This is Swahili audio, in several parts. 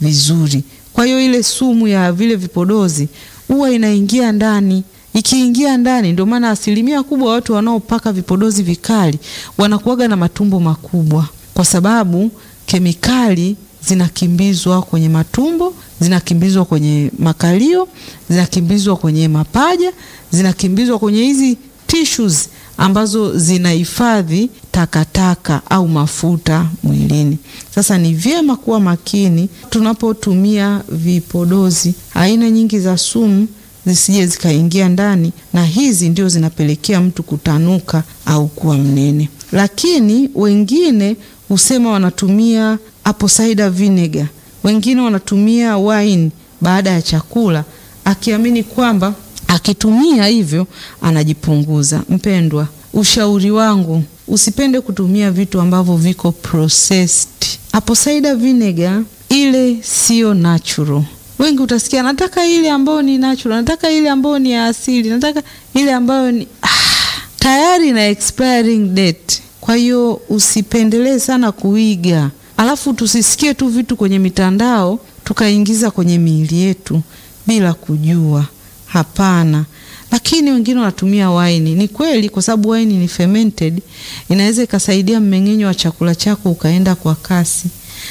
vizuri. Kwa hiyo ile sumu ya vile vipodozi huwa inaingia ndani. Ikiingia ndani, ndio maana asilimia kubwa watu wanaopaka vipodozi vikali wanakuwaga na matumbo makubwa, kwa sababu kemikali zinakimbizwa kwenye matumbo, zinakimbizwa kwenye makalio, zinakimbizwa kwenye mapaja, zinakimbizwa kwenye hizi tissues ambazo zinahifadhi takataka au mafuta mwilini. Sasa ni vyema kuwa makini tunapotumia vipodozi. Aina nyingi za sumu zisije zikaingia ndani, na hizi ndio zinapelekea mtu kutanuka au kuwa mnene. Lakini wengine husema wanatumia apple cider vinegar, wengine wanatumia wine baada ya chakula, akiamini kwamba akitumia hivyo anajipunguza. Mpendwa, ushauri wangu usipende kutumia vitu ambavyo viko processed. Apple cider vinegar ile siyo natural. Wengi utasikia nataka ile ambayo ni natural, nataka ile ambayo ni ya asili, nataka ile ambayo ni ah, tayari na expiring date. Kwa hiyo usipendelee sana kuiga, alafu tusisikie tu vitu kwenye mitandao tukaingiza kwenye miili yetu bila kujua. Hapana. Lakini wengine wanatumia waini. Ni kweli, kwa sababu waini ni fermented, inaweza ikasaidia mmeng'enyo wa chakula chako ukaenda kwa kasi,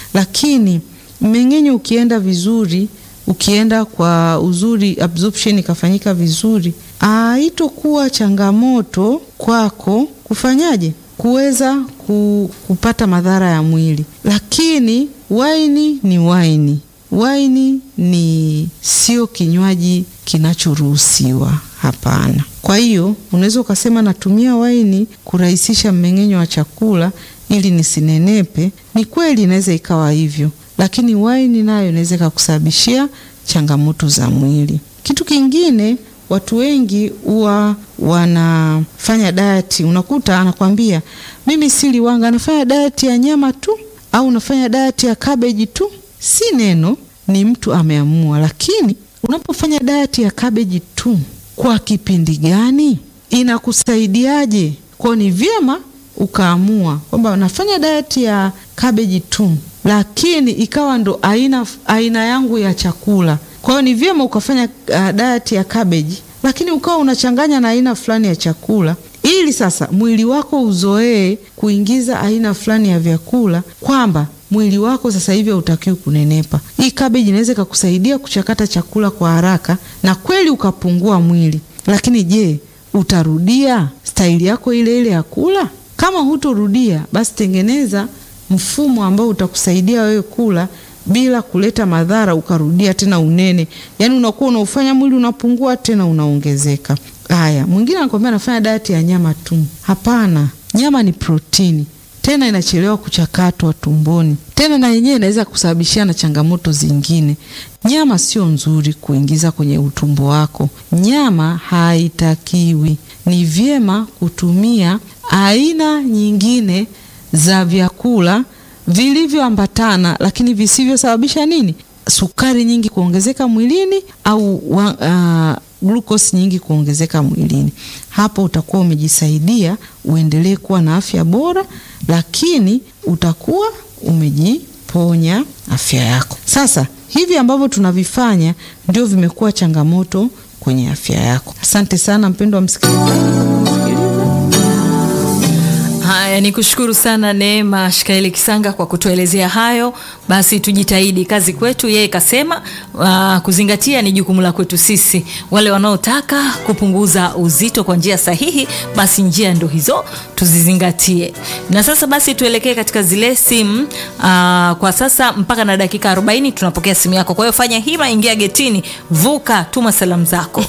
lakini mmeng'enyo ukienda vizuri, ukienda kwa uzuri, absorption ikafanyika vizuri, haitokuwa changamoto kwako kufanyaje, kuweza kupata madhara ya mwili. Lakini waini ni waini waini ni sio kinywaji kinachoruhusiwa, hapana. Kwa hiyo unaweza ukasema natumia waini kurahisisha mmeng'enyo wa chakula ili nisinenepe. Ni kweli, inaweza ikawa hivyo, lakini waini nayo inaweza ikakusababishia changamoto za mwili. Kitu kingine, watu wengi huwa wanafanya diet, unakuta anakwambia mimi sili wanga, anafanya diet ya nyama tu au nafanya diet ya cabbage tu. Si neno, ni mtu ameamua. Lakini unapofanya diet ya cabbage tu, kwa kipindi gani? Inakusaidiaje? Kwa ni vyema ukaamua kwamba nafanya diet ya cabbage tu, lakini ikawa ndo aina, aina yangu ya chakula. Kwa hiyo ni vyema ukafanya uh, diet ya cabbage, lakini ukawa unachanganya na aina fulani ya chakula ili sasa mwili wako uzoee kuingiza aina fulani ya vyakula kwamba mwili wako sasa hivi hautakiwi kunenepa. Hii kabeji inaweza ikakusaidia kuchakata chakula kwa haraka na kweli ukapungua mwili, lakini je, utarudia staili yako ile ile ya kula? Kama hutorudia, basi tengeneza mfumo ambao utakusaidia wewe kula bila kuleta madhara, ukarudia tena unene, yaani unakuwa unaufanya mwili unapungua tena unaongezeka. Haya, mwingine anakwambia anafanya diet ya nyama tu. Hapana, nyama ni protini tena inachelewa kuchakatwa tumboni, tena na yenyewe inaweza kusababishia na changamoto zingine. Nyama sio nzuri kuingiza kwenye utumbo wako, nyama haitakiwi. Ni vyema kutumia aina nyingine za vyakula vilivyoambatana, lakini visivyosababisha nini, sukari nyingi kuongezeka mwilini au uh, glucose nyingi kuongezeka mwilini. Hapo utakuwa umejisaidia uendelee kuwa na afya bora, lakini utakuwa umejiponya afya yako. Sasa hivi ambavyo tunavifanya ndio vimekuwa changamoto kwenye afya yako. Asante sana mpendwa wa msikilizaji. Haya, ni kushukuru sana Neema Shikaeli Kisanga kwa kutuelezea hayo. Basi tujitahidi, kazi kwetu. Yeye kasema uh, kuzingatia ni jukumu la kwetu sisi. Wale wanaotaka kupunguza uzito kwa njia sahihi, basi njia ndo hizo tuzizingatie. Na sasa basi tuelekee katika zile simu. Uh, kwa sasa mpaka na dakika 40 tunapokea simu yako. Kwa hiyo fanya hima, ingia getini, vuka, tuma salamu zako.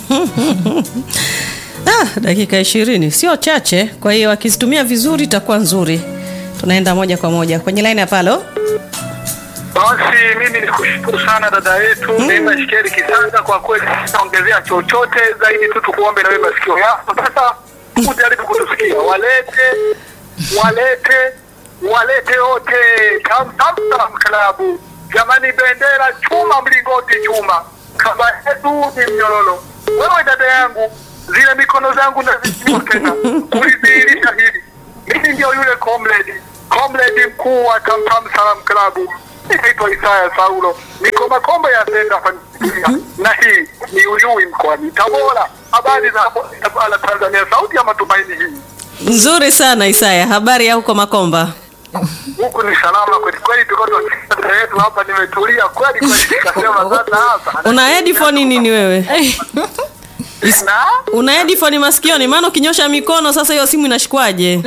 Ah, dakika ishirini sio chache, kwa hiyo akizitumia vizuri itakuwa nzuri. Tunaenda moja kwa moja kwenye line hapa. Halo, Basi mimi nikushukuru sana dada yetu Neema Shikeli Kisanga, kwa kweli sitaongezea chochote zaidi tu tukuombe na wewe masikio yako sasa ujaribu kutusikia, walete walete walete wote Tam Tam Tam klabu jamani, bendera chuma, mlingoti chuma, kama yetu ni mnyororo. Wewe dada yangu, zile mikono zangu nazinyua tena kulidhihirisha hili, mimi ndio yule comrade comrade mkuu wa Tam Tam Salam klabu Inaitwa Isaya Saulo, niko Makombe ya Senda familia, na hii ni Uyui mkoani Tabora. Habari za ala Tanzania, sauti ya matumaini hii Nzuri sana Isaya, habari ya huko Makomba? huku ni salama kweli kweli, tuko tunasikia yetu hapa, nimetulia kweli kweli, nikasema sasa hapa Una headphone nini wewe? na Una headphone masikioni? Maana ukinyosha mikono sasa hiyo simu inashikwaje?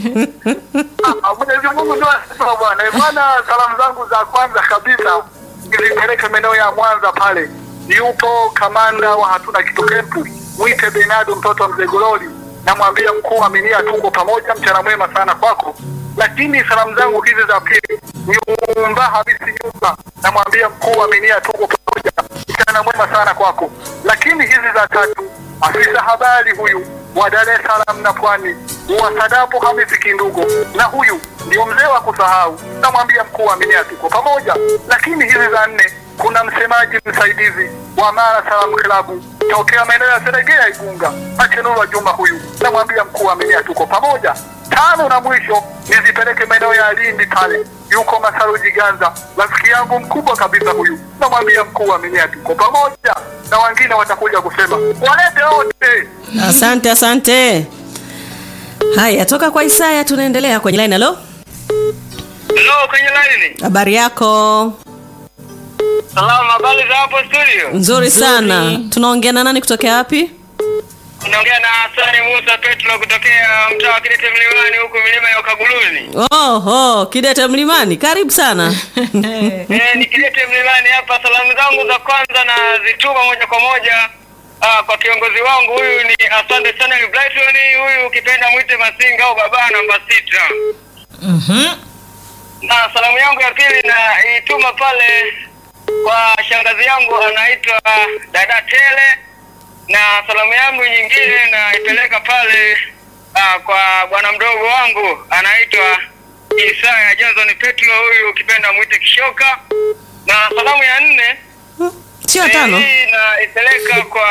Ah, Mwenyezi Mungu ndio anasema bwana. Eh, Bwana, salamu zangu za kwanza kabisa nizipeleke maeneo ya Mwanza pale. Yupo kamanda wa hatuna kitu kempu, mwite Benado mtoto wa mzee Gololi. Namwambia mkuu Aminia, tuko pamoja, mchana mwema sana kwako. Lakini salamu zangu hizi za pili, nyumba Hamisi nyumba, namwambia mkuu Aminia, tuko pamoja, mchana mwema sana kwako. Lakini hizi za tatu, afisa habari huyu wa Dar es Salaam na Pwani wa Sadapo Hamisi Kindugo, na huyu ndio mzee wa kusahau, namwambia mkuu wa Aminia tuko pamoja. Lakini hizi za nne, kuna msemaji msaidizi wa Mara Salaam Klabu tokea maeneo ya Seregea Igunga, Achenurwa Juma, huyu namwambia mkuu wa Aminia tuko pamoja. Tano na mwisho nizipeleke maeneo ya Lindi pale, yuko Masaru Jiganza, rafiki yangu mkubwa kabisa huyu, namwambia mkuu wa Aminia tuko pamoja, na wengine watakuja kusema walete wote. Asante, asante. Haya, toka kwa Isaya tunaendelea kwenye line. Halo, Hello, kwenye laini. habari yako? Salamu, habari za hapo studio? Nzuri sana. Tunaongea na nani kutokea wapi? Unaongea na Hasani Musa Petro kutokea mtaa wa Kidete Mlimani huku milima ya Ukaguluni. Oho, Kidete Mlimani, karibu sana. Eh, ni Kidete Mlimani hapa. Salamu zangu za kwanza na zituma moja kwa moja ah, kwa kiongozi wangu huyu ni asante sana ni Brighton huyu ukipenda mwite Masinga au baba namba sita. Mhm. Na salamu yangu ya pili na ituma pale kwa shangazi yangu anaitwa dada Tele, na salamu yangu nyingine naipeleka pale ah, kwa bwana mdogo wangu anaitwa Isaya Johnson Petro, huyu ukipenda mwite Kishoka, na salamu ya nne Sio tano. hii naipeleka kwa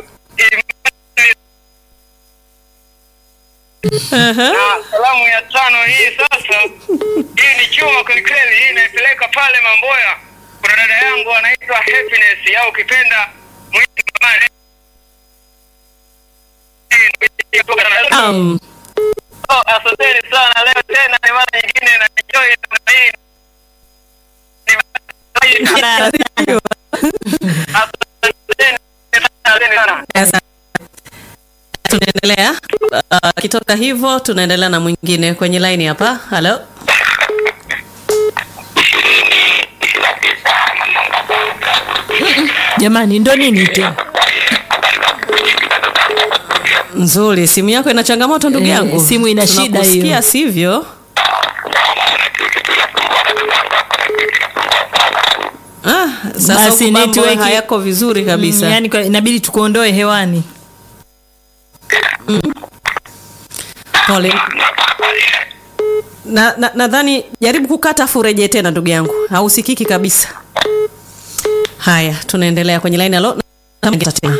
Imani Aha. na salamu ya tano hii sasa, hii ni chuma kwelikweli, hii naipeleka pale Mamboya. Kuna dada yangu anaitwa Happiness au ukipenda mwite mama. Um, Oh, asanteni sana leo tena ni mara nyingine na enjoy na hii. Ni- Asanteni sana. Asante. tunaendelea uh, kitoka hivyo tunaendelea na mwingine kwenye line hapa. Halo, Jamani, ndo nini tena? nzuri. Simu yako ina changamoto ndugu Eh, yangu, simu ina shida Tunakusikia, hiyo. sivyo? Ah, sasa Basi huku mambo network- hayako vizuri kabisa. Mm, yani kwa- inabidi tukuondoe hewani. Pole. Na na- nadhani jaribu kukata afu urejee tena ndugu yangu, hausikiki kabisa. Haya, tunaendelea kwenye line. Halo, Na- tena.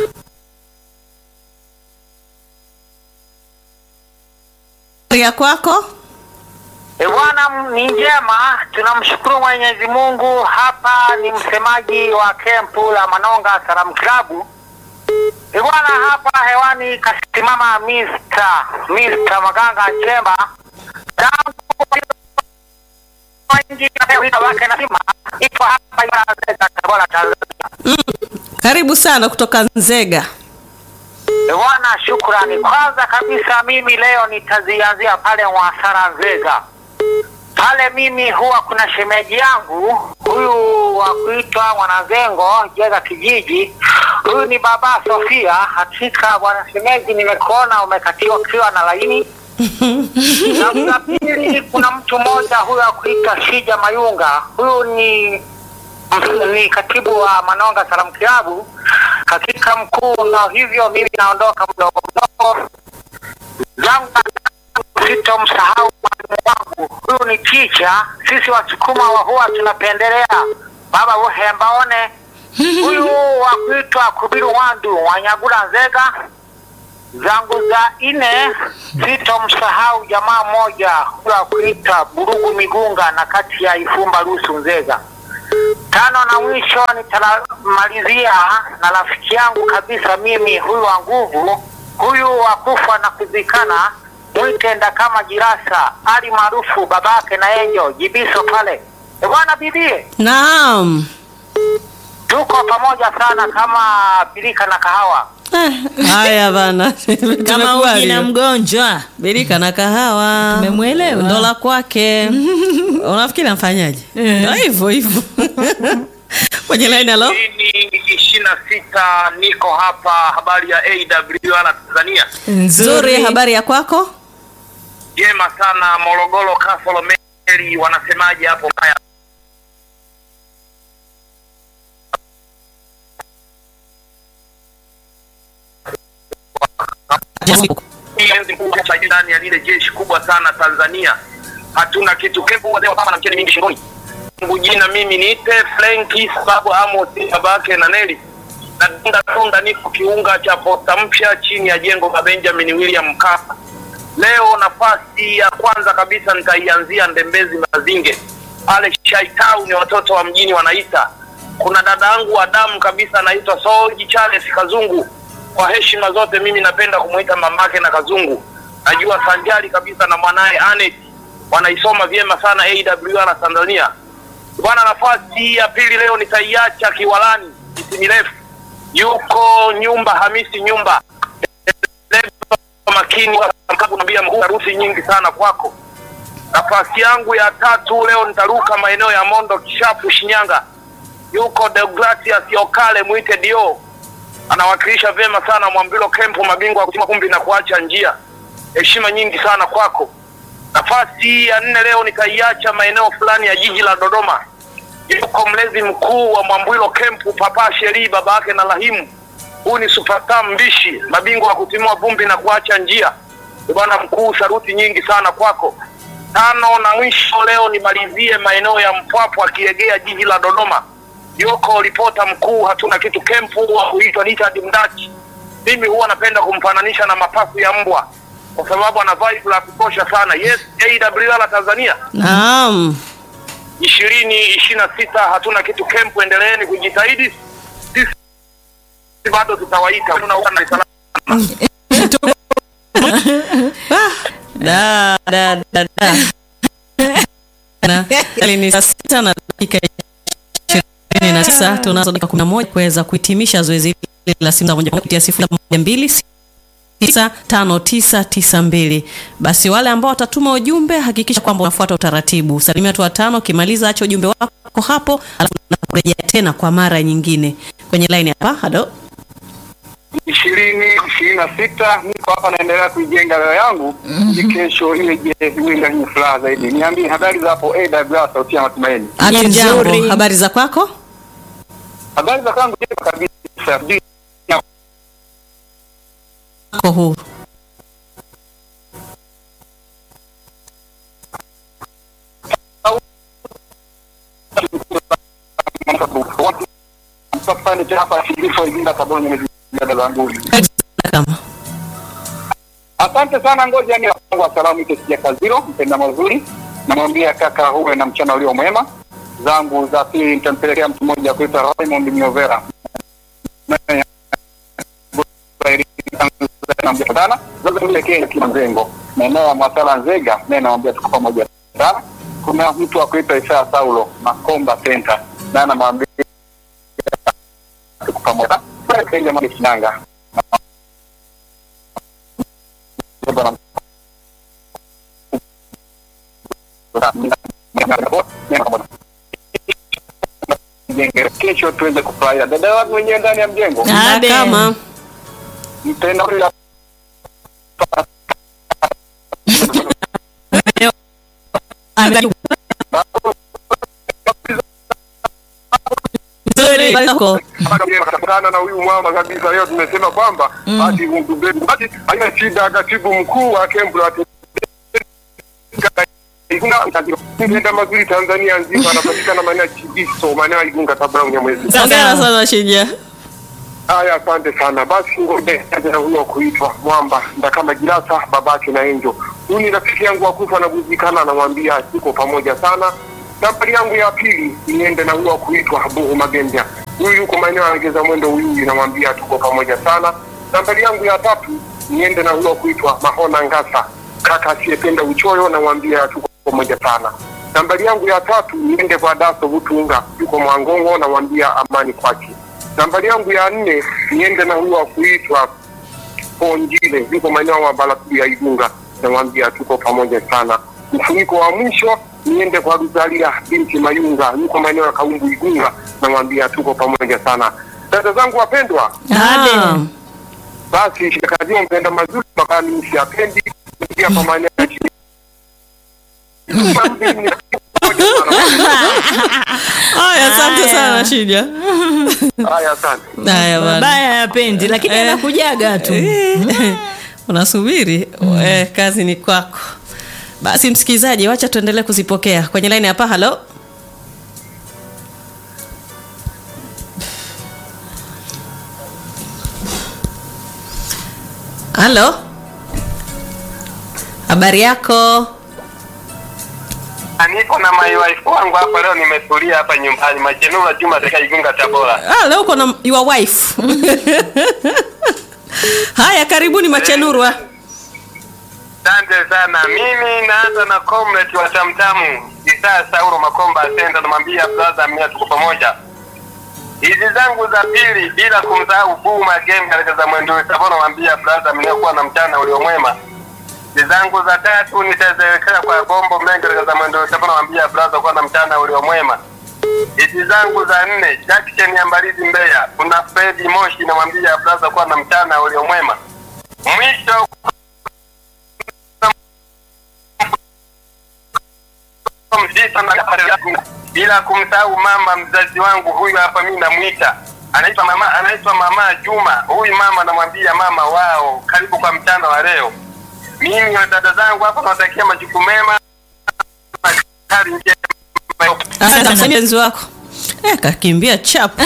ya kwako E bwana, ni njema, tunamshukuru Mwenyezi Mungu. Hapa ni msemaji wa kempu la Manonga Salamu Klabu. E bwana, hapa hewani kasimama Mr. Mr. Maganga Chemba tangu wengi wake nasema ipo hapa Iringa, Tabora, Tanzania. karibu sana kutoka Nzega. E bwana, shukrani. Kwanza kabisa mimi leo nitazianzia pale Mwasara Nzega. Pale mimi huwa kuna shemeji yangu huyu wa kuitwa Mwanazengo Jega kijiji. Huyu ni baba Sofia. Hakika bwana shemeji, nimekuona umekatiwa kiwa na laini. na la pili, kuna mtu mmoja huyu wa kuitwa Shija Mayunga. Huyu ni ni katibu wa Manonga Salamu Kilabu, hakika mkuu, na hivyo mimi naondoka mdogo mdogo zangu sitomsahau mwalimu wangu huyu ni ticha. Sisi Wasukuma wa huwa tunapendelea baba uhembaone huyu wa kuitwa Kubiru Wandu Wanyagula Nzega. Zangu za ine sitomsahau jamaa mmoja huyu wa kuitwa Burugu Migunga na kati ya Ifumba Lusu Nzega. Tano na mwisho nitamalizia na rafiki yangu kabisa mimi, huyu wa nguvu, huyu wa kufa na kuzikana, mwitenda kama Jirasa Ali maarufu babake na Enjo Jibiso pale. E bwana bibie, Naam. tuko pamoja sana kama birika na kahawa. Eh, Haya bana. kama Tumekubali. uji na mgonjwa Birika na kahawa. Tumemwelewa. Ndo la kwake. Unafikiri amfanyaje? Ndo hivyo hivyo. Kwenye line halo. Ini ishirini na sita niko hapa, habari ya AWR Tanzania. Nzuri, habari ya kwako? Jema sana, Morogoro Kasolo Meri, wanasemaje hapo? Haya, enzi mkubwa cha ndani ya lile jeshi kubwa sana Tanzania, hatuna kitu kempu wazee wa mama na mchele mingi shingoni. Mungu jina mimi niite Frenki sababu Amos babake na Neli na tunda tunda, niko kiunga cha posta mpya chini ya jengo la Benjamin William Mkapa. Leo nafasi ya kwanza kabisa nitaianzia Ndembezi Mazinge pale Shaitau, ni watoto wa mjini wanaita. Kuna dada yangu wa damu kabisa anaitwa Soji Charles Kazungu. Kwa heshima zote, mimi napenda kumuita mamake na Kazungu. Najua sanjari kabisa na mwanaye Anet wanaisoma vyema sana AWR Tanzania. Bwana, nafasi ya pili leo nitaiacha Kiwalani, miti mirefu, yuko nyumba Hamisi nyumba makini naambia mkuu, harusi nyingi sana kwako. Nafasi yangu ya tatu leo nitaruka maeneo ya Mondo Kishapu, Shinyanga, yuko Deogratias Yokale mwite Dio, anawakilisha vyema sana Mwambilo Kempo, mabingwa wa kutima kumbi na kuacha njia. Heshima nyingi sana kwako. Nafasi ya nne leo nitaiacha maeneo fulani ya jiji la Dodoma, yuko mlezi mkuu wa Mwambilo Kempu, Papa Sheri, baba yake na Rahimu. Huu ni superstar mbishi, mabingwa wa kutimua vumbi na kuacha njia. Ee Bwana mkuu, saruti nyingi sana kwako. Tano na mwisho leo nimalizie maeneo ya Mpwapwa akiegea jiji la Dodoma, yuko ripota mkuu hatuna kitu kempu wa kuitwa Richard Mdachi. Mimi huwa napenda kumfananisha na mapafu ya mbwa kwa sababu ana vibe la kutosha sana. Yes, AWR Tanzania Naam. ishirini ishirini na sita hatuna kitu kempu, endeleeni kujitahidi, sisi bado tutawaita. Tunaona Dar es Salaam. Da da da da. Na hali ni saa sita na dakika ishirini na tisa tunazo dakika kumi na moja kuweza kuhitimisha zoezi hili la simu za moja kwa moja kupitia sifuri moja mbili tisa tano tisa tisa mbili. Basi wale ambao watatuma ujumbe hakikisha kwamba unafuata utaratibu. Salimia watu watano, ukimaliza acha ujumbe wako hapo, alafu nakurejea tena kwa mara nyingine kwenye line hapa. Halo. ishirini ishirini na sita niko hapa naendelea kuijenga leo yangu ili kesho ile je iwe yenye furaha zaidi. Niambie habari za hapo AWR sauti ya matumaini. Jambo, habari za kwako? Habari za kwangu jema kabisa. Sijui Ko huru. Kama. Asante sana, ngoja ni wa salamu ite sija kaziro mpenda mazuri, namwambia kaka huwe na mchana ulio mwema. Zangu za pili nitampelekea mtu mmoja kuitwa Raymond Miovera sana sasa tuelekee Kimzengo maeneo ya Mwasala Nzega, naye namwambia tuko pamoja sana. Kuna mtu wa kuitwa Isaya Saulo Makomba Center, naye anamwambia tuko pamoja Kenya Mwenge Kinanga kesho tuweze kufurahia dada wangu mwenyewe ndani ya mjengo Abe. Kama. mpenda huyu Nzuri. Habari zako? kutana na huyu mwama kabisa. Leo tumesema kwamba basi mtumbeni, basi haina shida. Katibu mkuu wa kempu la enda mazuri Tanzania nzima, anapatikana maeneo ya Chibiso, maeneo ya Igunga, kabla Unyamwezi. Hongera sana Shija. Haya, asante sana. Basi ngoja na huyo kuitwa Mwamba nda kama Jirasa babake na Enjo. Huyu ni rafiki yangu wa kufa na kuzikana, anamwambia tuko pamoja sana. Nambari yangu ya pili niende na huyo wa kuitwa Habuhu Magembya, huyu yuko maeneo ya Legeza Mwendo Uyui, namwambia tuko pamoja sana. Nambari yangu ya tatu niende na huyo wa kuitwa Mahona Ngasa, kaka asiyependa uchoyo, namwambia tuko pamoja sana. Nambari yangu ya tatu niende kwa Daso Butunga, yuko Mwangongo, namwambia amani kwake. Nambari yangu ya nne niende na huyo wa kuitwa Ponjile, yuko maeneo ya Balakuli ya Igunga, namwambia tuko pamoja sana. Mfuniko wa mwisho niende kwa Ruzalia binti Mayunga, yuko maeneo ya Kaumbu Igunga, namwambia tuko pamoja sana. Dada zangu wapendwa, Naam. basi shikazio mpenda mazuri makani msiapendi pia kwa maeneo ya chini. Haya, asante Haya. sana Shija. Haya, asante. Haya bana. Mabaya yapendi, lakini Eh. anakujaga tu. Unasubiri eh, kazi ni kwako. Basi msikilizaji, wacha tuendelee kuzipokea kwenye line hapa. Halo, halo, habari yako? Niko na my wife wangu hapa leo, nimetulia hapa nyumbani Machenura Juma katika Igunga Tabora. Ah, leo uko na your wife. Haya, karibuni Machenurwa. Asante sana. Mimi naanza na comrade wa Tamtamu Isaa Sauro Makomba Asenda, namwambia brother, mimi tuko pamoja. Hizi zangu za pili bila kumsahau Buma Game katika za mwendo Tabora, namwambia brother, mliokuwa na mchana uliomwema. Hizi zangu za tatu nitaziwekea kwa bombo mengi katika za mwendo Tabora, namwambia brother, kuwa na mchana uliomwema. Hizi zangu za nne Jackson ya Mbalizi Mbeya, kuna Fredi Moshi, namwambia brother, kuwa na mchana uliomwema. Mwisho mzito na bila kumsahau mama mzazi wangu huyu hapa, mimi namwita anaitwa mama, anaitwa mama Juma. Huyu mama namwambia mama wao, karibu kwa mchana wa leo. Mimi na dada zangu hapa nawatakia majukumu mema, kari njema. Asante sana mpenzi wako. Eh, kakimbia chap.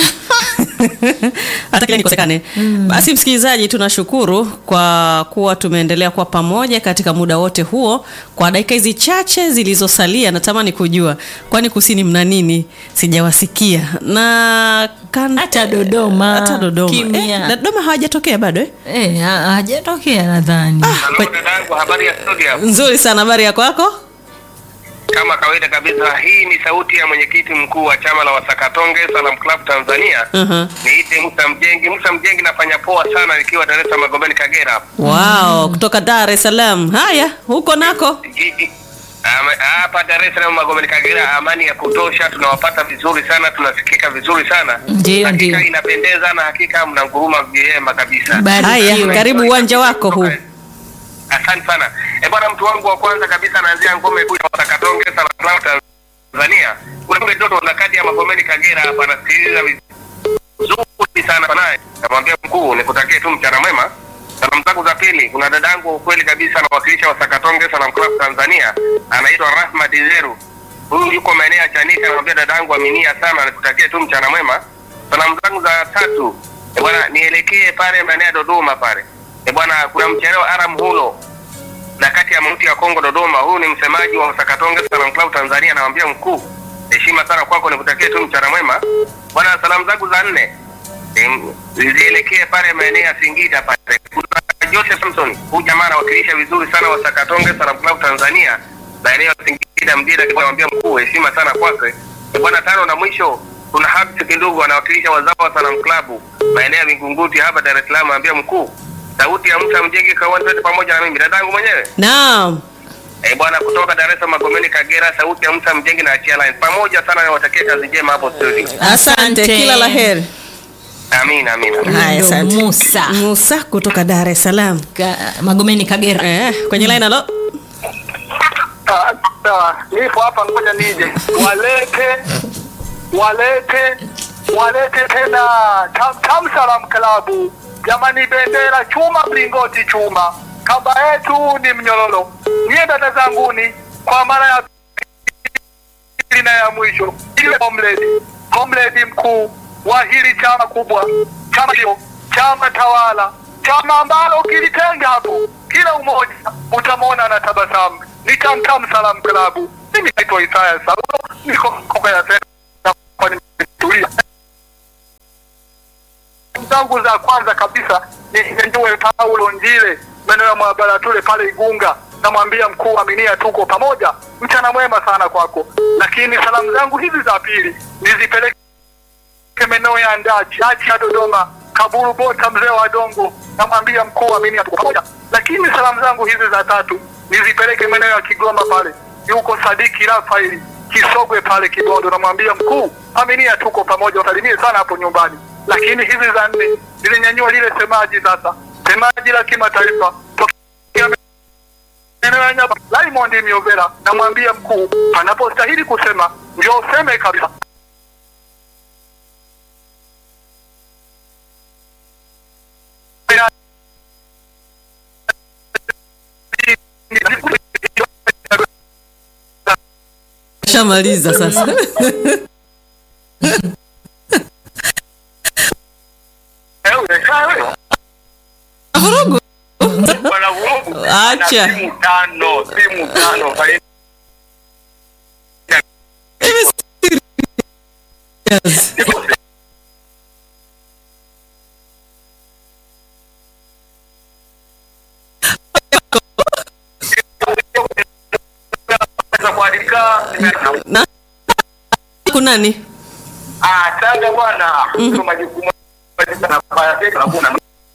Hata kile nikosekane. Basi msikilizaji, tunashukuru kwa kuwa tumeendelea kuwa pamoja katika muda wote huo. Kwa dakika hizi chache zilizosalia, natamani kujua kwani kusini mna nini? Sijawasikia na kan... Hata Dodoma, hata Dodoma. kimya. Eh, Dodoma hawajatokea bado eh? Eh, ha- hajatokea nadhani. Halo dadangu, habari ya studio? Nzuri sana, habari ya kwako? Kama kawaida kabisa, hii ni sauti ya mwenyekiti mkuu wa chama la Wasakatonge Salam Club Tanzania. Mhm. Niite Musa Mjengi. Musa Mjengi, nafanya poa sana nikiwa Dar es Salaam Magomeni Kagera hapa. Wow, kutoka Dar es Salaam. Haya, huko nako Jiji ama- hapa Dar es Salaam Magomeni Kagera, amani ya kutosha, tunawapata vizuri sana, tunasikika vizuri sana. Ndio, hakika ndio. inapendeza na hakika mnanguruma vyema kabisa. Barikiwe. Haya, karibu uwanja wako huu. Asante sana. E bwana, mtu wangu wa kwanza kabisa anaanzia ngome kuu ya Wasakatonge Salam Club Tanzania. Kuna kule Doto na kati ya Magomeni Kagera hapa anasikiliza vizuri sana naye. Namwambia mkuu, nikutakie tu mchana mwema. Salamu zangu za pili, kuna dadangu kweli kabisa anawakilisha Wasakatonge Salam Club Tanzania, anaitwa Rahma Dizeru. Huyu yuko maeneo ya Chanika, namwambia dadangu aminia sana, nikutakie tu mchana mwema. Salamu zangu za tatu, e bwana, nielekee pale maeneo ya Dodoma pale. E bwana, kuna mchelewa Aram Hulo na kati ya mauti ya Kongo Dodoma. Huyu ni msemaji wa Sakatonge Salam Club Tanzania, anamwambia mkuu, heshima sana kwako, nikutakie tu mchana mwema bwana. Salamu zangu za nne em, zielekee pale maeneo ya Singida pale. Kuna Joseph Samson, huyu jamaa anawakilisha vizuri sana wa Sakatonge Salam Club Tanzania, maeneo ya Singida Mdira, anamwambia mkuu, heshima sana kwake Eh, bwana. Tano na mwisho kuna Habs Kindugu anawakilisha wazao wa Salam Club maeneo ya Vingunguti hapa Dar es Salaam, anamwambia mkuu, sauti ya Musa Mjenge kawan twende pamoja na mimi dadangu mwenyewe Naam. Eh, bwana kutoka Dar es Salaam Magomeni Kagera, sauti ya Musa Mjengi na Achia Line. Pamoja sana niwatakie kazi njema hapo studio. Asante, Asante. kila la heri. Amina, amina. Haya, Ndo asante. Musa. Musa kutoka Dar es Salaam. Ka- Magomeni Kagera. Eh, kwenye line halo. Ah, sawa. Nipo hapa ngoja nije. Walete walete walete tena Tam Tam Salam Club. Jamani bendera chuma mlingoti chuma. Kamba yetu ni mnyororo. Nyie dada zanguni kwa mara ya pili na ya mwisho. Ile comrade, comrade mkuu wa hili chama kubwa. Chama hiyo, chama tawala. Chama ambalo ukilitenga hapo kila umoja utamwona na tabasamu. Ni Tam Tam Salam Club. Mimi naitwa Isaya Saulo, niko Konga ya Tena, kwa nimetulia zangu za kwanza kabisa ni Nyenjue Paulo Njile, maeneo ya maabara tule pale Igunga. Namwambia mkuu Aminia, tuko pamoja, mchana mwema sana kwako. Lakini salamu zangu hizi za pili nizipeleke maeneo ya Ndachi, Ndachi ya Dodoma, Kaburu Bota, mzee wa Dongo. Namwambia mkuu Aminia, tuko pamoja. Lakini salamu zangu hizi za tatu nizipeleke maeneo ya Kigoma pale, yuko Sadiki Rafaeli Kisogwe pale Kibondo. Namwambia mkuu Aminia, tuko pamoja, wasalimie sana hapo nyumbani lakini hizi za nne zilinyanyua lile semaji sasa, semaji la kimataifa tokea maeneo ya Nyaba, Raymond Miovera. Namwambia mkuu, panapostahili kusema ndio useme kabisa. Shamaliza sasa. Vurugu. Bwana Vurugu Acha. ana simu tano, simu tano Faini- Hivi serious. Naweza kuandika Na kunani? Ah, sasa bwana, mm majukumu na fanya na kuna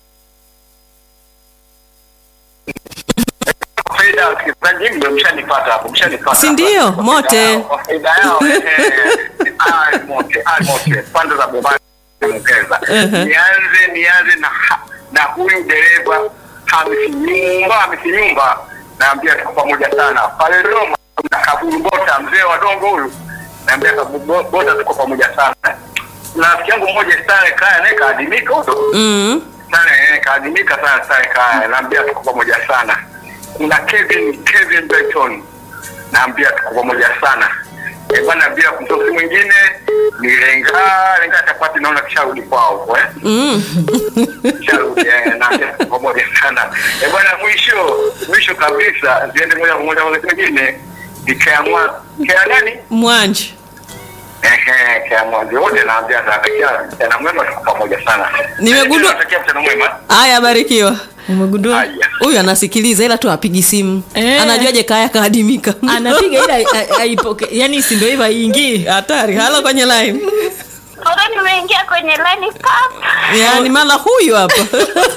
faida wasikilizaji ndio mshanipata hapo, mshanipata. Si ndio? Kwa Mote. faida yao, kwa faida yao, eh, ah, mote, ah, mote. Pande za Bombani Mkeza. Nianze nianze na na huyu dereva Hamisi Nyumba, Hamisi Nyumba. Naambia tuko pamoja sana. Pale Roma na Kaburu Bota, mzee wa dongo huyu. Naambia Kaburu Bota tuko pamoja sana. Na rafiki yangu mmoja Stare Kaya naye kaadimika huyo Mm. sana eh, kaadimika sana sana kaya naambia tuko pamoja sana kuna Kevin Kevin Burton naambia tuko pamoja sana eh bwana bila kumtosi mwingine ni lenga lenga chapati naona kisharudi kwao huko eh Mm. kisharudi eh naambia tuko pamoja sana eh bwana mwisho mwisho kabisa ziende moja kwa moja kwa mwingine ikaamua kia nani Mwanji. ehe kia mwanzo wote naambia natakia mchana mwema tuko pamoja sana Nimegundua- natakia mchana mwema Haya, barikiwa. umegundua haya Huyu anasikiliza ila tu apigi simu. Eh. Anajuaje kaya kaadimika? anapiga ila ai- aipoke yani si ndio hivyo haingii Hatari. Halo kwenye line. Bora nimeingia kwenye line pap. Yaani mala huyu hapa.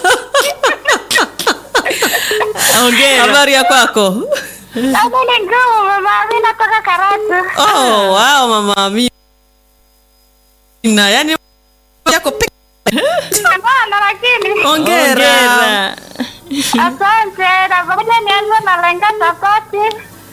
ongera Habari ya kwako? Labda ni ngumu mama, mimi natoka Karatu. Oh, wow mama Amina. Yaani yako peke Hapana, lakini Hongera. asante. Na pamoja nianze na lenga chapati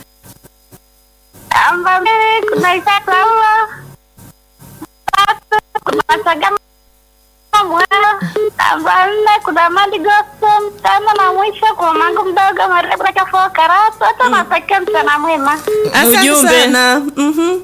amba mbili, kuna Isa Paulo tatu, kuna Sagama Mwela amba nne, kuna Madi Gospel tano, na mwisho kuna mangu mdogo Maria Kafua Karatu. Hata natakia mchana mwema Asante Ujumbe. sana. Mhm.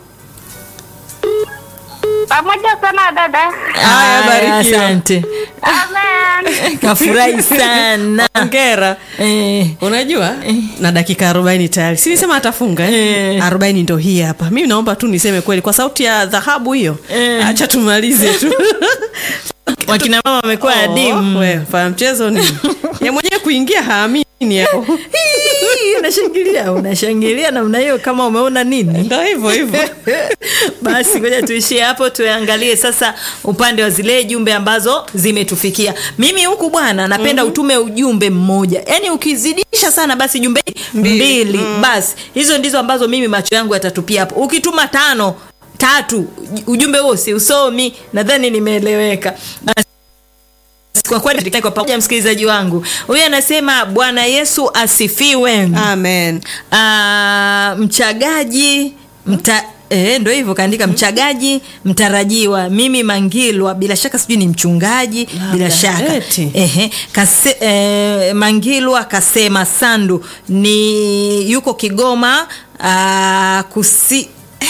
pamoja sana dada. Haya, barikiwa. asante Amen. kafurahi sana Hongera. eh. Unajua na dakika arobaini tayari, si nisema atafunga eh? Eh. arobaini ndo hii hapa. Mimi naomba tu niseme kweli kwa sauti ya dhahabu hiyo, Eh. acha tumalize tu. wakina mama wamekuwa Oh, adimu we, fanya mchezo ni ya mwenyewe kuingia haamini hapo. Hii, unashangilia unashangilia namna hiyo kama umeona nini Ndo hivyo hivyo. basi ngoja tuishie hapo tuangalie sasa upande wa zile jumbe ambazo zimetufikia mimi huku bwana napenda utume ujumbe mmoja yaani ukizidisha sana basi jumbe mbili, basi hizo ndizo ambazo mimi macho yangu yatatupia hapo ukituma tano tatu ujumbe huo si usomi nadhani nimeeleweka Basi, kwa kweli tukae kwa pamoja msikilizaji wangu huyu anasema bwana yesu asifiwe Amen. Ah, mchagaji mta Eh, ndo hivyo kaandika mchagaji mtarajiwa mimi mangilwa bila shaka sijui ni mchungaji bila shaka eti. Ehe, kase, eh, mangilwa kasema sandu ni yuko kigoma ah, kusi, eh,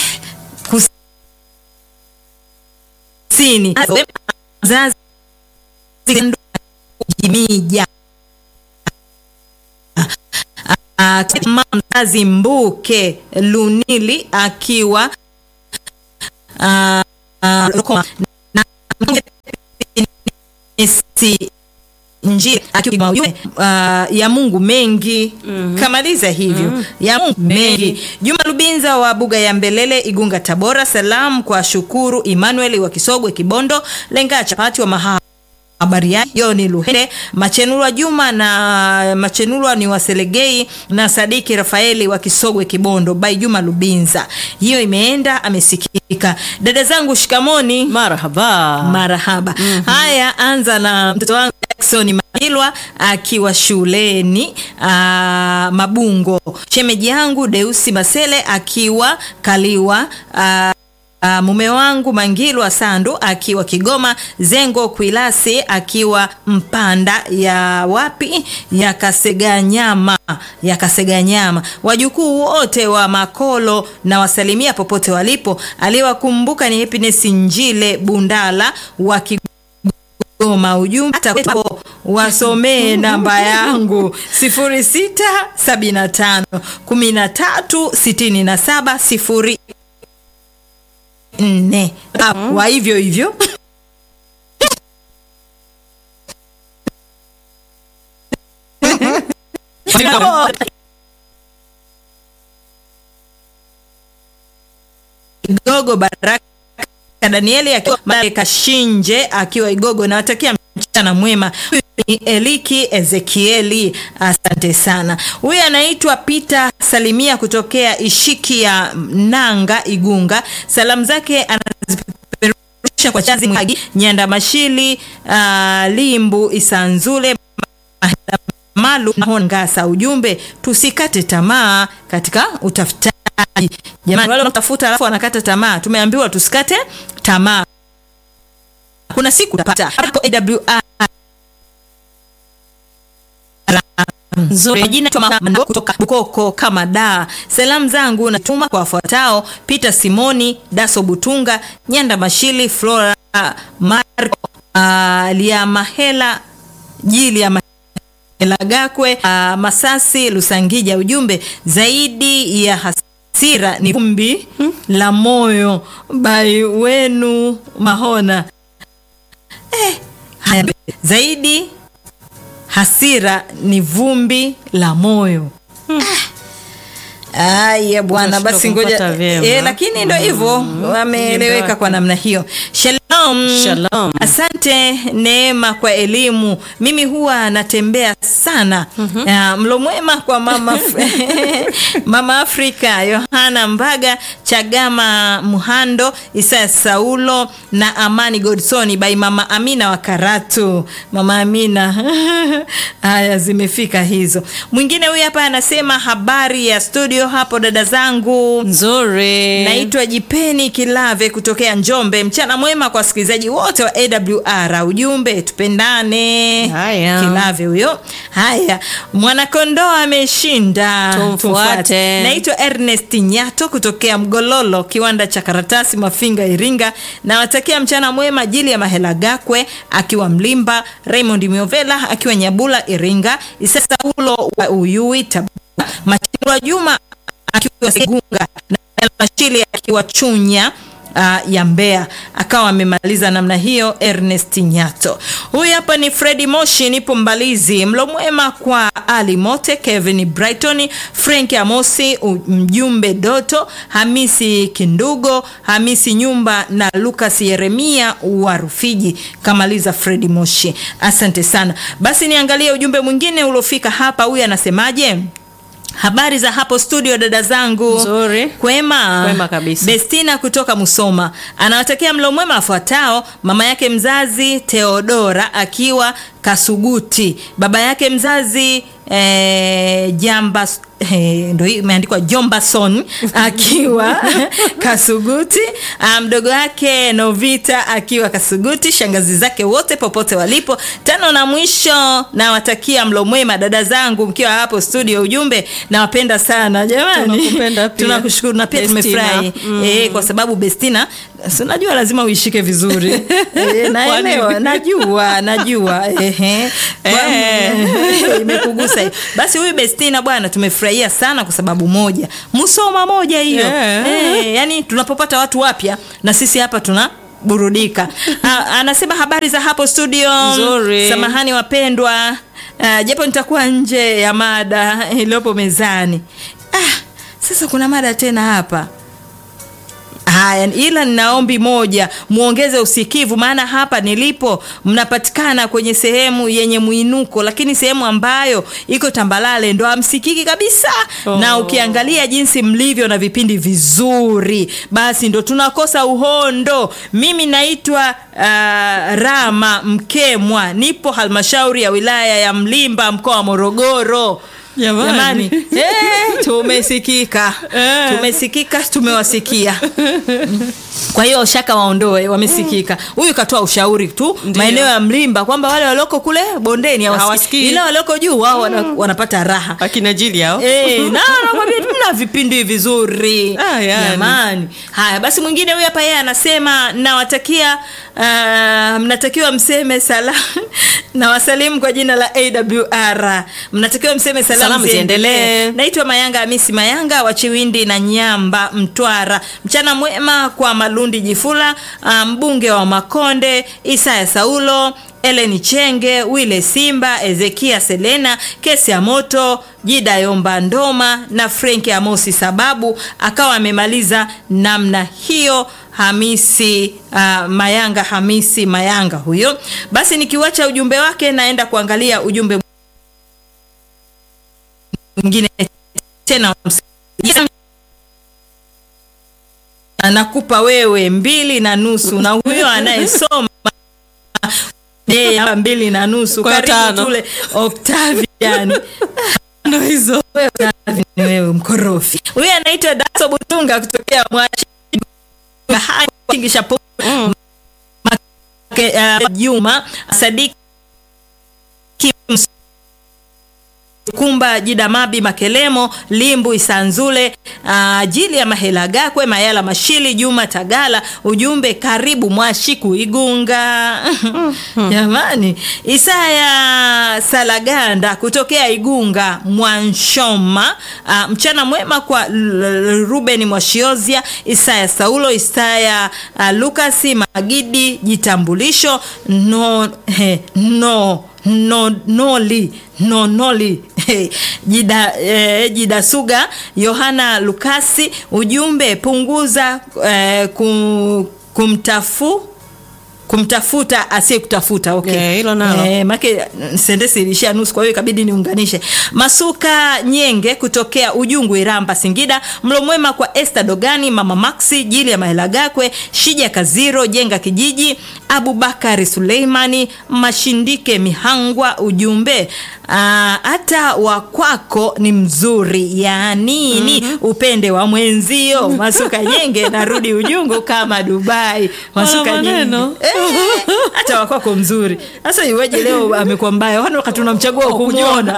kusini zazi jimija Ah, ah, mama mzazi Mbuke Lunili akiwa ah, ah, Rukoma. na Nesi njia akiwa ujumbe, ah, ya Mungu mengi kamaliza hivyo ya Mungu mengi. Juma Lubinza wa Buga ya Mbelele Igunga Tabora, salamu kwa Shukuru Emmanuel wa Kisogwe Kibondo, Lenga Chapati wa Maha habari yake Joni Luhende Machenurwa Juma na Machenurwa ni Waselegei na Sadiki Rafaeli wa Kisogwe Kibondo by Juma Lubinza. Hiyo imeenda amesikika. Dada zangu shikamoni. Marhaba. Marahaba. Haya, anza na mtoto wangu Jackson Mailwa akiwa shuleni aa, Mabungo. Shemeji yangu Deusi Masele akiwa Kaliwa aa, Uh, mume wangu Mangilwa Sandu akiwa Kigoma, Zengo Kwilasi akiwa Mpanda ya wapi ya Kaseganyama ya Kaseganyama, wajukuu wote wa Makolo na wasalimia popote walipo. Aliyewakumbuka ni Happiness Njile Bundala wa Kigoma. Ujumbe hata kwetu wasomee namba yangu 0675 13 67 0 nne wa hivyo hivyo Igogo Baraka Danieli akiwa Kashinje akiwa Igogo, nawatakia mchana mwema. Huyu ni Eliki Ezekieli, asante sana. Huyu anaitwa Peter Salimia kutokea Ishiki ya Nanga Igunga. Salamu zake anazipeperusha kwa Chazi Mwagi, Nyanda Mashili, uh, Limbu Isanzule Malu na Ngasa. Ujumbe, tusikate tamaa katika utafutaji. Jamani, wale wanatafuta alafu wanakata tamaa, tumeambiwa tusikate tamaa. Kuna siku utapata hapo AWR nzuri jina kutoka Bukoko kama da. Salamu zangu natuma kwa wafuatao: Peter Simoni, Daso Butunga, Nyanda Mashili, Flora Marco, uh, Liamahela Jili ya Elagakwe, uh, Masasi Lusangija. Ujumbe, zaidi ya hasira ni vumbi la moyo. Bai wenu Mahona. Eh, haya, zaidi hasira ni vumbi la moyo. Aya bwana, Unashindwa basi ngoja kumpata vyema. eh, lakini ndo hivyo wameeleweka kwa namna hiyo. Shalom. Shalom. Asante Neema kwa elimu. Mimi huwa natembea sana. Ah, mlo mwema kwa mama mama Afrika Yohana Mbaga Chagama Muhando Isaya Saulo na Amani Godson by mama Amina wa Karatu. Mama Amina. Haya zimefika hizo. Mwingine huyu hapa anasema habari ya studio hapo dada zangu. Nzuri. Naitwa Jipeni Kilave kutokea Njombe. Mchana mwema kwa wasikilizaji wote wa AWR. Ujumbe tupendane. Haya. Kilave huyo. Haya, mwanakondoo ameshinda. Tumfuate. Naitwa Ernest Nyato kutokea Mgololo, kiwanda cha karatasi Mafinga, Iringa. Nawatakia mchana mwema Jili ya Mahela Gakwe akiwa Mlimba, Raymond Miovela akiwa Nyabula, Iringa, Isa Saulo wa Uyui, Tabora, Machirwa Juma akiwa Segunga na Mashili akiwa Chunya uh, ya Mbeya akawa amemaliza namna hiyo. Ernest Nyato huyu hapa ni Fredi Moshi, nipo Mbalizi. Mlo mwema kwa Ali Mote, Kevin Brighton, Frank Amosi, u- mjumbe Doto, Hamisi Kindugo, Hamisi Nyumba na Lucas Yeremia wa Rufiji. Kamaliza Fredi Moshi, asante sana. Basi niangalie ujumbe mwingine uliofika hapa. Huyu anasemaje? Habari za hapo studio dada zangu. Nzuri. Kwema. Kwema kabisa. Bestina kutoka Musoma anawatakia mlo mwema wafuatao: mama yake mzazi Theodora akiwa Kasuguti, baba yake mzazi eh, Jamba eh, ndo hii imeandikwa Jombason akiwa Kasuguti, ah, mdogo wake Novita akiwa Kasuguti, shangazi zake wote popote walipo. Tano na mwisho, nawatakia mlo mwema dada zangu mkiwa hapo studio. Ujumbe, nawapenda sana jamani, Tunakupenda pia. tunakushukuru na pia Bestina. tumefurahi Mm. eh, kwa sababu Bestina si unajua lazima uishike vizuri e, naelewa najua najua ehe Kwa- Eh. imekugusa hiyo basi huyu bestina bwana tumefurahia sana kwa sababu moja msoma moja hiyo Eh. Eh, yani tunapopata watu wapya na sisi hapa tuna burudika Ah, anasema habari za hapo studio Nzuri. samahani wapendwa Ah, japo nitakuwa nje ya mada iliyopo mezani ah, sasa kuna mada tena hapa haya ila nina ombi moja muongeze usikivu maana hapa nilipo mnapatikana kwenye sehemu yenye mwinuko lakini sehemu ambayo iko tambalale ndo hamsikiki kabisa Oh. na ukiangalia jinsi mlivyo na vipindi vizuri basi ndo tunakosa uhondo mimi naitwa uh, rama mkemwa nipo halmashauri ya wilaya ya mlimba mkoa wa morogoro Jamani. eh, tumesikika Eh. tumesikika tumewasikia kwa hiyo shaka waondoe wamesikika huyu katoa ushauri tu Ndiyo. maeneo ya mlimba kwamba wale walioko kule bondeni hawasikii. Hawasikii. ila walioko juu wao wana, wanapata raha akina jili hao Eh, na nakwambia mna vipindi vizuri Ah, yani. jamani haya basi mwingine huyu hapa yeye anasema nawatakia uh, mnatakiwa mseme sala na wasalimu kwa jina la awr mnatakiwa mseme salamu, Salamu ziendelee. naitwa mayanga hamisi mayanga wa chiwindi na nyamba mtwara mchana mwema kwa malundi jifula uh, mbunge wa makonde isaya saulo eleni chenge wile simba ezekia selena kesi ya moto jida yomba ndoma na frenki amosi sababu akawa amemaliza namna hiyo hamisi uh, mayanga hamisi mayanga huyo basi nikiwacha ujumbe wake naenda kuangalia ujumbe mwingine tena anakupa wewe mbili na nusu na huyo anayesoma yeye hapa mbili na nusu Kwa karibu tano. tule Octavian ndo hizo wewe Octavian, wewe mkorofi huyu anaitwa Daso Butunga kutokea Mwashi Kingisha Po- Make- uh, Juma Sadiki kumba jidamabi makelemo limbu isanzule uh, jili ya mahela gakwe mayala mashili juma tagala ujumbe karibu mwashiku igunga jamani isaya salaganda kutokea igunga mwanshoma uh, mchana mwema kwa L- L- ruben mwashiozia isaya saulo isaya uh, lukasi magidi jitambulisho no, he, no no noli no noli jida, eh, jida suga yohana lukasi ujumbe punguza eh, kum, kumtafu kumtafuta asiye kutafuta okay. Eh, hilo nalo. Eh, make sendesi ilishia nusu kwa hiyo ikabidi niunganishe masuka nyenge kutokea ujungu iramba singida mlo mwema kwa este dogani mama maxi jili ya mahela gakwe shija kaziro jenga kijiji abubakari suleimani mashindike mihangwa ujumbe ah, hata wa kwako ni mzuri ya nini mm-hmm. upende wa mwenzio masuka nyenge narudi ujungu kama dubai masuka Wana nyenge maneno. Eh, hata wakwako mzuri sasa iweje leo amekuwa mbaya wani wakati unamchagua kumwona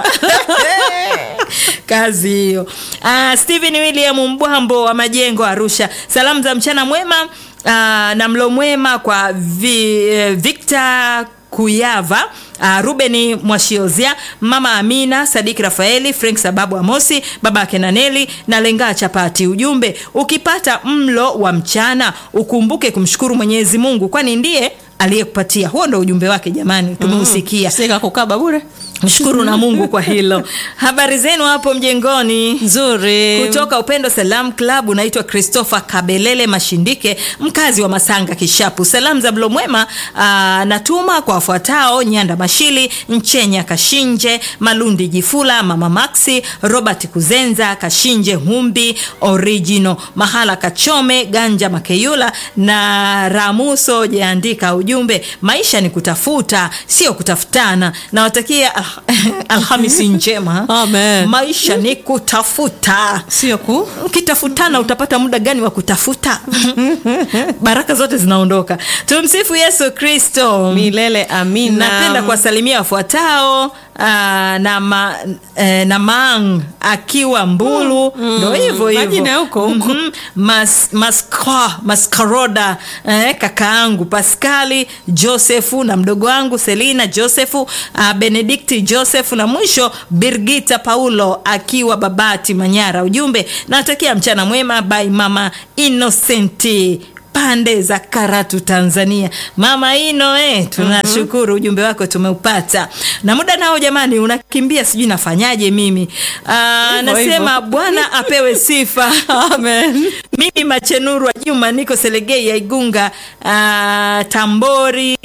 kazi hiyo uh, stephen william mbwambo wa majengo arusha salamu za mchana mwema uh, na mlo mwema kwa vi, eh, victor kuyava Uh, rubeni mwashiozia mama amina sadiki rafaeli frank sababu amosi baba akenaneli na lengaa chapati ujumbe ukipata mlo wa mchana ukumbuke kumshukuru mwenyezi mungu kwani ndiye aliyekupatia huo ndo ujumbe wake jamani tumeusikia sika kukaba bure mshukuru na mungu kwa hilo habari zenu hapo mjengoni nzuri kutoka upendo salam club unaitwa christopher kabelele mashindike mkazi wa masanga kishapu salamu za mlo mwema aa, natuma kwa wafuatao nyanda mashili nchenya kashinje malundi jifula mama maxi robert kuzenza kashinje humbi original mahala kachome ganja makeyula na ramuso jaandika ujumbe maisha ni kutafuta sio kutafutana nawatakia al- alhamisi njema Amen. maisha ni kutafuta sio ku ukitafutana utapata muda gani wa kutafuta baraka zote zinaondoka tumsifu yesu kristo milele amina napenda kuwasalimia wafuatao ah, na, ma, eh, na Mang akiwa Mbulu ndo hivyo hivyo Majina ya huko huko. Mhm. Mas, maska, maskaroda eh, kakaangu Paskali Josefu na mdogo wangu Selina Josefu uh, Benedikti Josefu na mwisho Birgita Paulo akiwa Babati Manyara. Ujumbe natakia mchana mwema by mama Innocenti pande za Karatu Tanzania. Mama Ino eh, tunashukuru ujumbe wako tumeupata. Na muda nao jamani unakimbia sijui nafanyaje mimi. Ah, Hivyo, nasema hivyo. Bwana apewe sifa. Amen. Mimi Machenuru wa Juma niko Selegei ya Igunga uh, Tambori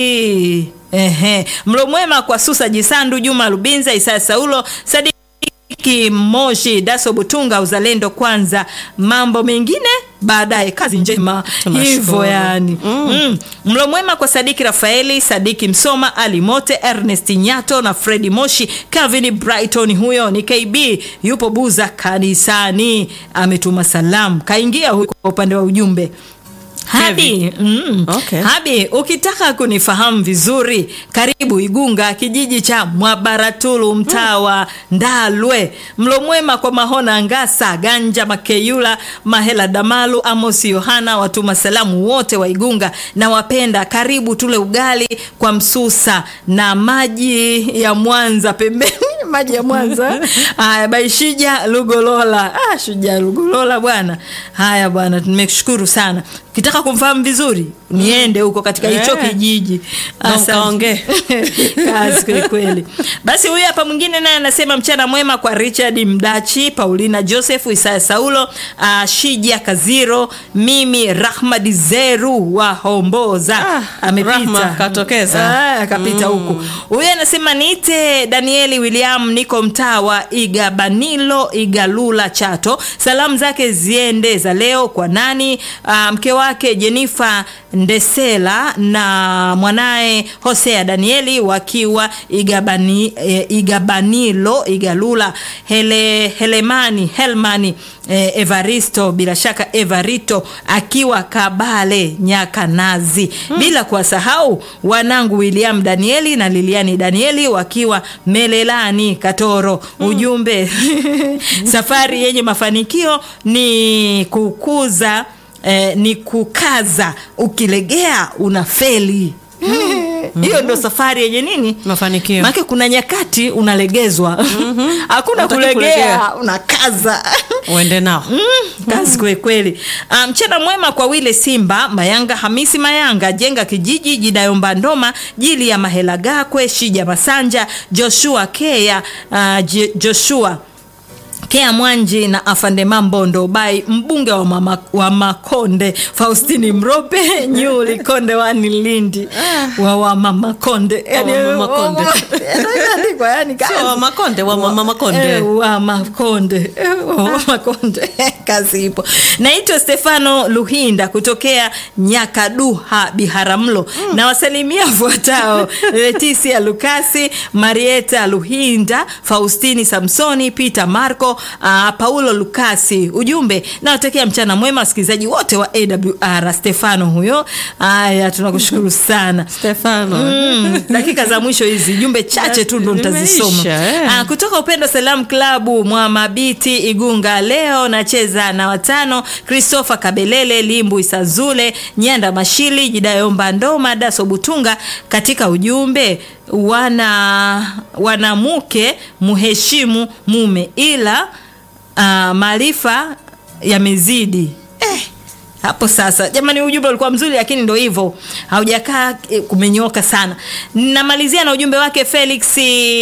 Ehe. Mlo mwema kwa Susa Jisandu, Juma Lubinza, Isaya Saulo, Sadiki Moshi, Daso Butunga, uzalendo kwanza, mambo mengine baadaye. Kazi njema Tunashukuru. hivyo yani. Mm. Mlo mwema kwa Sadiki Rafaeli, Sadiki Msoma, Ali Mote, Ernest Nyato na Fredi Moshi, Calvin Brighton, huyo ni KB, yupo Buza kanisani, ametuma salamu, kaingia huko kwa upande wa ujumbe Habi, mm. Okay. Habi, ukitaka kunifahamu vizuri, karibu Igunga, kijiji cha Mwabaratulu, mtaa wa Ndalwe. Mlo mwema kwa Mahona Ngasa, Ganja Makeyula, Mahela Damalu, Amosi Yohana, watuma salamu wote wa Igunga na wapenda. Karibu tule ugali kwa msusa na maji ya Mwanza pembeni maji ya Mwanza. Haya, Baishija Lugolola. Ah, Shujaa Lugolola bwana. Haya bwana, tumekushukuru sana. Ukitaka kumfahamu vizuri, niende huko katika hicho Eh. kijiji. Na Asante. ukaongee. Kazi kweli kweli. Basi huyu hapa mwingine naye anasema mchana mwema kwa Richard Mdachi, Paulina Joseph, Isaya Saulo, uh, Shija Kaziro, mimi Rahmad Zeru wa Homboza. Ah, Amepita. Rahma katokeza. Ah, akapita huku. Huyu anasema niite Danieli William, niko mtaa wa Igabanilo, Igalula, Chato. Salamu zake ziende za leo kwa nani? Ah, mke wake Jenifa Ndesela na mwanaye Hosea Danieli wakiwa Igabani, eh, Igabanilo, Igalula. Hele, Helemani Helmani eh, Evaristo bila shaka Evarito akiwa Kabale Nyakanazi, bila kuwasahau wanangu William Danieli na Liliani Danieli wakiwa Melelani Katoro. Ujumbe safari yenye mafanikio ni kukuza eh, ni kukaza, ukilegea unafeli. Hiyo ndo safari yenye nini Mafanikio. Maana kuna nyakati unalegezwa, hakuna Hutaki kulegea, kulegea. unakaza Uende nao. kazi kweli kweli. Ah, Mchana mwema kwa Wile Simba Mayanga, Hamisi Mayanga, Jenga Kijiji, Jidayomba Ndoma, Jili ya Mahela Gakwe, Shija Masanja, Joshua Kea, ah, Je- Joshua Kea Mwanji na Afande Mambondo Bai, mbunge wa, mama, wa Makonde, Faustini Mrope, Nyuli Konde wani Lindi wa wa Mama Konde, yani, Wa Mama Konde. Inaandikwa, yani kazi. Sio wa Makonde, wa Mama Makonde. Eh, wa Makonde Eh, wa Makonde kazi ipo. Naitwa Stefano Luhinda kutokea Nyakaduha Biharamulo na wasalimia fuatao: Leticia Lukasi, Marieta Luhinda, Faustini Samsoni, Peter Marco, uh, Paulo Lukasi. Ujumbe nawatakia mchana mwema wasikilizaji wote wa AWR. Stefano huyo. Haya, tunakushukuru sana Stefano. Mm, dakika za mwisho hizi jumbe chache tu ndo nitazisoma. Zimeisha, eh. Ah, kutoka Upendo Salam Klabu Mwamabiti Igunga, leo nacheza na watano: Christopher Kabelele, Limbu Isazule, Nyanda Mashili, Jidayomba Ndoma, Daso Butunga. Katika ujumbe wana wanamke muheshimu mume, ila ah, maarifa yamezidi eh, hapo sasa jamani ujumbe ulikuwa mzuri lakini ndo hivyo haujakaa eh, kumenyoka sana namalizia na ujumbe wake felix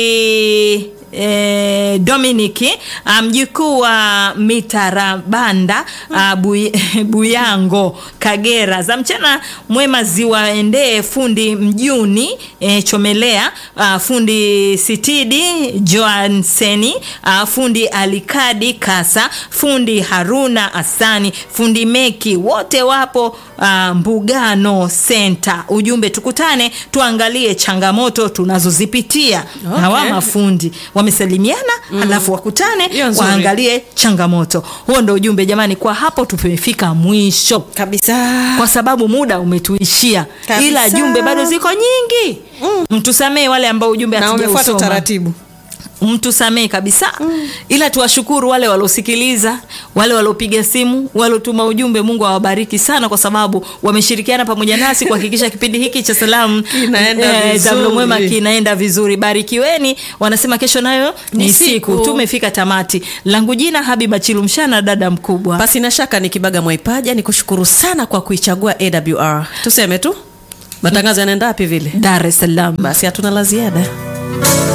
E, Dominiki ah, mjukuu wa Mitarabanda ah, Buy- Buyango Kagera za mchana mwema ziwaendee fundi mjuni e, Chomelea ah, fundi Sitidi Joanseni ah, fundi Alikadi Kasa fundi Haruna Asani fundi Meki wote wapo ah, Mbugano Center. Ujumbe tukutane tuangalie changamoto tunazozipitia Okay. hawa mafundi wamesalimiana alafu wakutane Hiyo nzuri. waangalie changamoto. Huo ndo ujumbe jamani, kwa hapo tumefika mwisho Kabisa. kwa sababu muda umetuishia, Kabisa. ila jumbe bado ziko nyingi. Mtusamee wale ambao ujumbe Na umefuata hatujausoma. utaratibu. mtusamee kabisa ila tuwashukuru wale waliosikiliza wale waliopiga simu waliotuma ujumbe mungu awabariki sana kwa sababu wameshirikiana pamoja nasi kuhakikisha kipindi hiki cha salamu Kinaenda eh, za mlo mwema vizuri. kinaenda vizuri barikiweni wanasema kesho nayo ni, Ni siku. siku. tumefika tamati langu jina habiba chilumshana dada mkubwa basi na shaka ni kibaga mwaipaja ni kushukuru sana kwa kuichagua awr tuseme tu matangazo yanaenda wapi vile dar es salaam basi hatuna la ziada